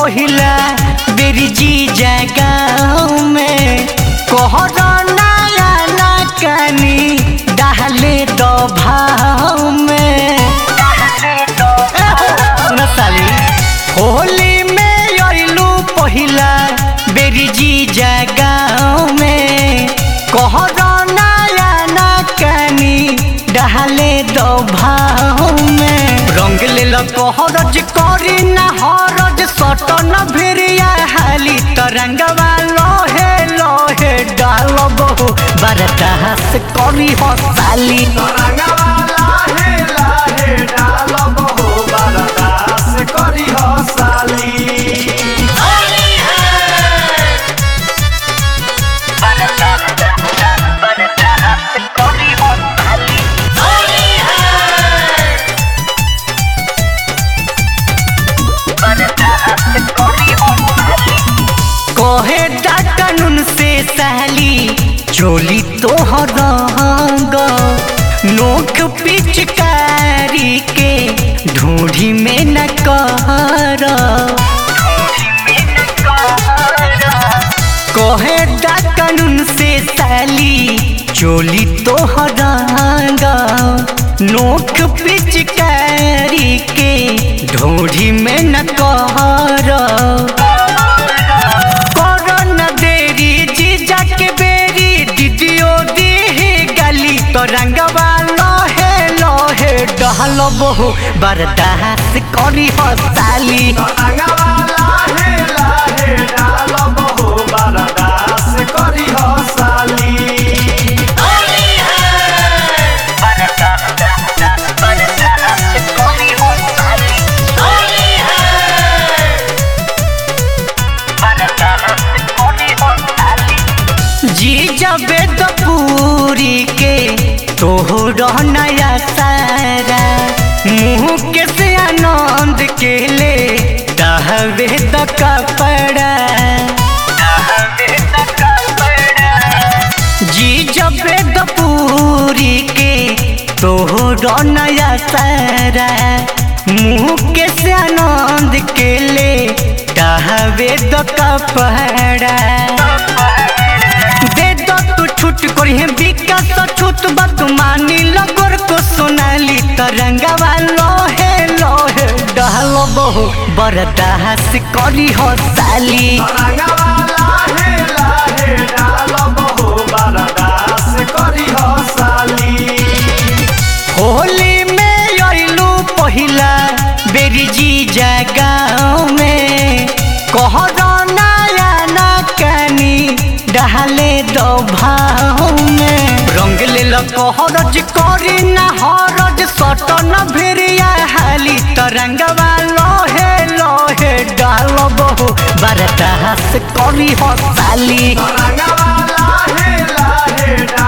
पहिला बेरी जी जगाओ में कोहरा नया ना कानी डाले दो भाव में सुन साली होली में अइलू पहिला बेरी जी जगाओ में कोहरा नया ना कानी डाले दो भाव में रंग ले लो कोहरज करी ना हरज सट न भिरिया हाली तरंगवा लोहे लोहे डाल बहु बरदास करी हो साली तरंगवा लाहे लाहे डालब हो बरदास करी हो साली कहे दा कानून से सहली चोली तोहर रंग नोख पिचकारी के ढूंढी में न कर कहे दा कानून से साली चोली तोहर रंग नोख पिचकारी के ढूंढी में न कर करन देरी जीजा के बेरी दीदियो दीही गली तो रंगवा लोहे लोहे डहल बहु बर्दाश्त करी हो साली तरंगवा लाहे लाहे डालब हो बरदास करी हो साली जीजा बेद पूरी के तोहर नया सारा मुँह के से आनंद के ले दहवे द कपड़ा जी जब पूरी के तोहर नया सारा मुँह के से आनंद के ले दहवे द कपड़ा दे दो तू छूट करी विकास छूट बात मानी लगोर को सोनाली तरंगवा लोहे लोहे डहल बहु बरदास करी हो साली तरंगवा लाहे लाहे डालब हो बरदास करी हो साली होली में अइलू पहिला बेरी जी जगाओ में कहरा नया ना कानी डाले दो भाव में रंग ले लो कहरज करी ना हरज सट न भिरिया हाली तरंगवा लोहे लोहे डाल बहु बरदास करी हो साली तरंगवा लाहे लाहे